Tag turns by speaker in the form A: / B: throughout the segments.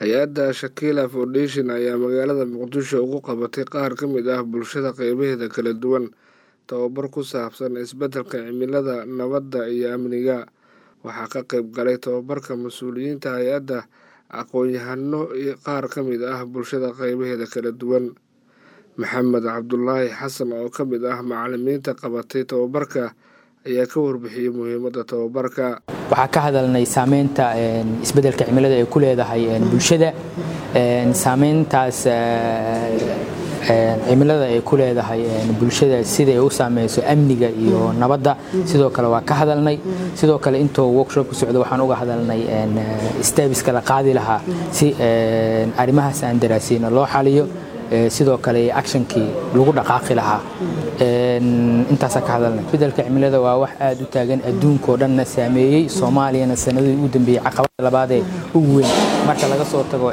A: hay-adda shakila foundation ayaa magaalada muqdisho ugu qabatay qaar ka mid ah bulshada qeybaheeda kala duwan tababar ku saabsan isbeddelka cimilada nabadda iyo amniga waxaa ka qeyb galay tababarka mas-uuliyiinta hay-adda aqoon-yahano iyo qaar ka mid ah bulshada qeybaheeda kala duwan maxamed cabdulaahi xasan oo ka mid ah macalimiinta qabatay tababarka ayaa ka warbixiyey muhiimadda tababarka
B: waxaa ka hadalnay saameynta isbeddelka cimilada ay ku leedahay bulshada saameyntaas cimilada ay ku leedahay bulshada siday u saameyso amniga iyo nabadda sidoo kale waa ka hadalnay sidoo kale intuu workshop ku socdo waxaan uga hadalnay stabiska la qaadi lahaa si arrimahaas aan daraasiyna loo xaliyo sidoo kale actionkii lagu dhaqaaqi lahaa intaasaa ka hadalnay isbeddelka cimilada waa wax aad u taagan adduunkao dhanna saameeyey soomaaliyana sanadihii ugu dambeeyey caqabada labaadee ugu weyn marka laga soo tago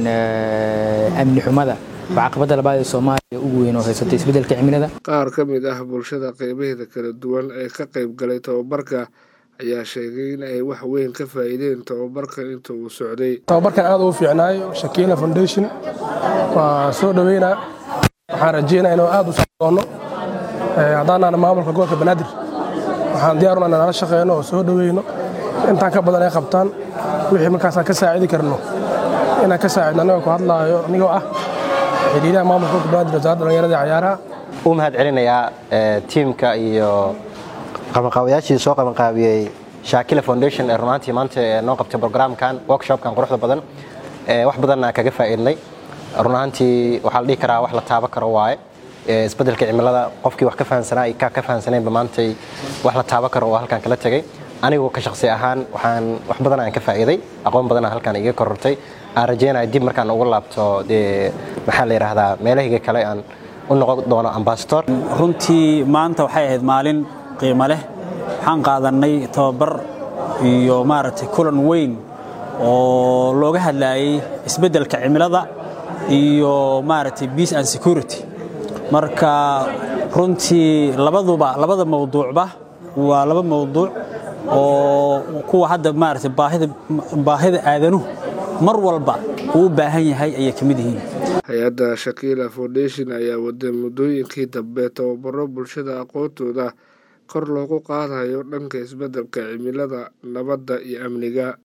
B: amni xumada waa caqabada labaad ee soomaaliya ugu weyn oo haysatay isbeddelka cimilada
A: qaar ka mid ah bulshada qeybaheeda kala duwan ee ka qayb galay tababarka ayaa sheegay in ay wax weyn ka faa'iideen tababarka inta uu socday
C: tababarkan aad uu fiicnaayo shakiila foundation waa soo dhoweynaa waxaan rajeynaa inuu aad u soo doono haddaanaan maamulka gobolka banaadir waxaan diyaaruna inaan nala shaqeyno oo soo dhoweyno intaan ka badan ay qabtaan wixii markaasaan ka saacidi karno inaan ka saacidno anigoo ku hadlaayo anigoo ah xidhiidhaha maamulka gobolka banaadir wasaaradda dhallinyarada iyo cayaaraha
D: u mahad celinayaa tiimka iyo qabanqaabayaashii soo qabanqaabiyey shaakila foundation ee runaantii maanta noo qabtay brograamkan workshopkan quruxda badan wax badanna kaga faa'iidnay runaantii waxaa la dhihi karaa wax la taabo karo waaye isbeddelka cimilada qofkii wax ka fahansanaa iyo kaa ka fahansaneenba maantay wax la taabo karo oo halkan kala tegey anigu ka shaqsi ahaan waxaan wax badan aan ka faa'iiday aqoon badana halkan iga korortay aan rajeynaya dib markaan ugu laabto dee maxaa la yidhaahdaa meelahayga kale aan u noqon doono ambasador
E: runtii maanta waxay ahayd maalin qiimo leh waxaan qaadannay tababar iyo maaragtay kulan weyn oo looga hadlaayey isbeddelka cimilada iyo maaragtay peace and security marka runtii labaduba labada mawduucba waa laba mawduuc oo kuwa hadda maaragtay baahida baahida aadanuhu mar walba uu u baahan yahay ayay ka mid yihiin
A: hay-adda shakila foundation ayaa waday muddooyinkii dambe tababaro bulshada aqoontooda kor loogu qaadayo dhanka isbeddelka cimilada nabadda iyo amniga